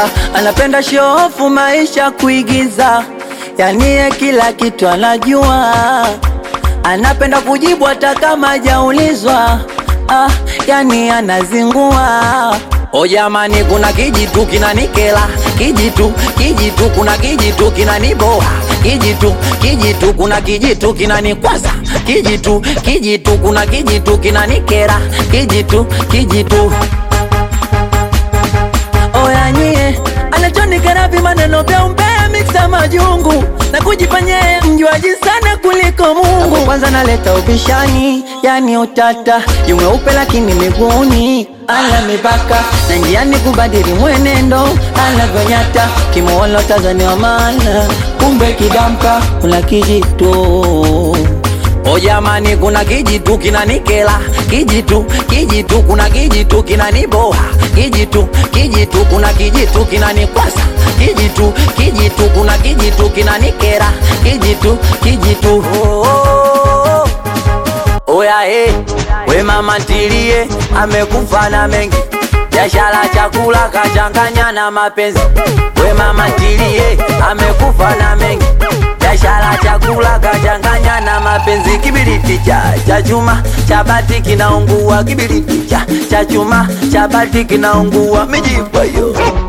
ah, anapenda shofu maisha kuigiza, yani ye kila kitu anajua, anapenda kujibu hata kama hajaulizwa, ah, yani anazingua. O jamani, kuna kijitu kinanikela, kijitu kijitu, kuna kijitu kinaniboa, kijitu kijitu, kuna kijitu kinanikwaza, kijitu kijitu, kuna kijitu kinanikera, kijitu kijitu Oya nyie, anachonikera maneno vya umbea miksa majungu na kujifanyia mjuaji sana kuliko Mungu. Kwanza naleta ubishani, yani utata, yumeupe lakini miguuni ala mipaka na njiani kubadili mwenendo anavyonyata, kimuona Tanzania maana kumbe kidamka kuna kijitu O jamani, kuna kijitu kinanikela, kijitu kijitu, kuna kijitu kinaniboa, kijitu kijitu, kuna kijitu kinanikwasa, kijitu kijitu, kuna kijitu kinanikera, kijitu kijitu. Oh, oh, oh. Oya eh, we mama ntilie, amekufa na mengi biashara, chakula kachanganya na mapenzi. We mama ntilie, amekufa na mengi biashara, chakula kachanganya na mapenzi. Kibiriti cha cha chuma cha bati kinaungua, kibiriti cha cha chuma cha bati kinaungua, mijipa yo